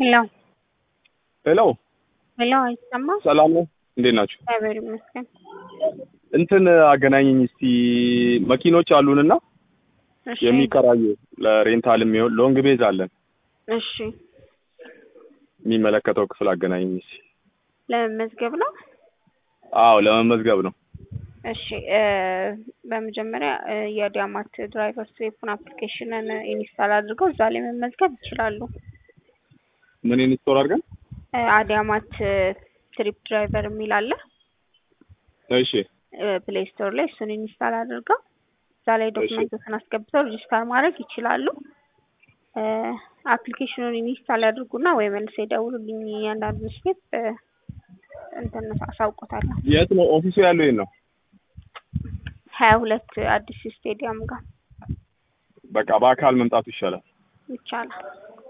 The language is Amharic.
ሄሎ ሄሎ ሄሎ፣ አይሰማም? ሰላም ነው። እንዴት ናችሁ? እግዚአብሔር ይመስገን። እንትን አገናኘኝ እስቲ መኪኖች አሉንና እሺ የሚከራዩ ለሬንታል የሚሆን ሎንግ ቤዝ አለን። እሺ፣ የሚመለከተው ክፍል አገናኘኝ እስቲ። ለመመዝገብ ነው። አዎ ለመመዝገብ ነው። እሺ እ በመጀመሪያ እ የዲያማት ድራይቨር ስዌፕን አፕሊኬሽንን ኢንስታል አድርገው እዛ ላይ መመዝገብ ይችላሉ። ምን ኢንስቶል አድርገን? እ አዲያማት ትሪፕ ድራይቨር የሚል አለ እሺ ፕሌይ ስቶር ላይ እሱን ኢንስታል አድርገው እዛ ላይ ዶክመንቶችን አስገብተው ሬጂስተር ማድረግ ይችላሉ። እ አፕሊኬሽኑን ኢንስታል ያድርጉና ወይ መልስ የደውሉልኝ እያንዳንዱ ስቴፕ እ እንትን አሳውቆታለሁ። የት ነው ኦፊሱ ያለው? የት ነው? ሀያ ሁለት አዲስ ስቴዲየም ጋር በቃ በአካል መምጣቱ ይሻላል። ይቻላል።